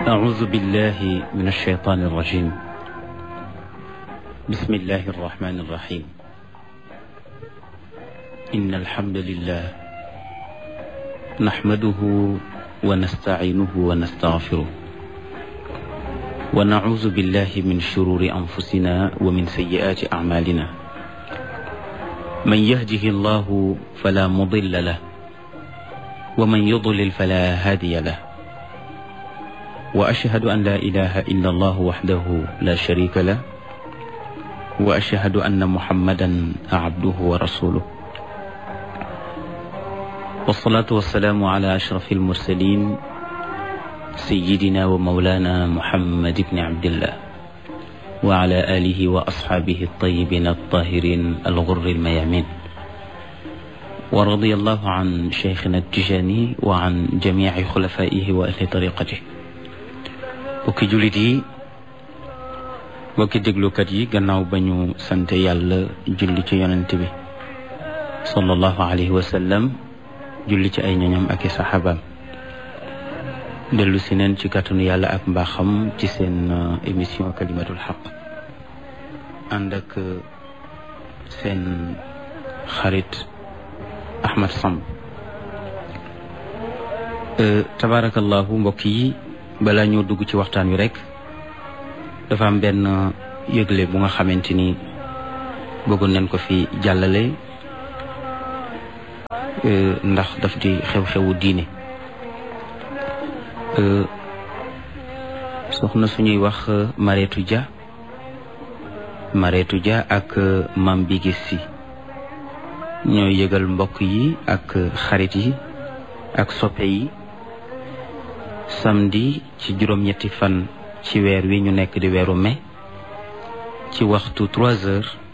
أعوذ بالله من الشيطان الرجيم بسم الله الرحمن الرحيم إن الحمد لله نحمده ونستعينه ونستغفره ونعوذ بالله من شرور أنفسنا ومن سيئات أعمالنا من يهده الله فلا مضل له ومن يضلل فلا هادي له وأشهد أن لا إله إلا الله وحده لا شريك له وأشهد أن محمدا عبده ورسوله والصلاة والسلام على أشرف المرسلين سيدنا ومولانا محمد بن عبد الله وعلى آله وأصحابه الطيبين الطاهرين الغر الميامين ورضي الله عن شيخنا التجاني وعن جميع خلفائه وأهل طريقته bokki jullit yi bokki déglukat yi gannaaw ba ñu sante yàlla julli ci yonent bi sallallahu alayhi wa sallam julli ci ay ñoñam ak i saxaabaam dellu si neen ci kàttanu yàlla ak mbaaxam ci seen émission kalimatul xaq ànd ak seen xarit Ahmad Samb tabaarakallahu mbokk yi balaa ñoo dugg ci waxtaan wi rek dafa am benn yëgle bu nga xamante ni bëggoon nañ ko fi jàllale ndax daf di xew-xewu diine soxna suñuy wax Mareetu Dia Mareetu Dia ak Mam Bigis Si ñooy yëgal mbokk yi ak xarit yi ak soppe yi samedi ci juróom-ñetti fan ci weer wi ñu nekk di weeru mai ci waxtu trois heures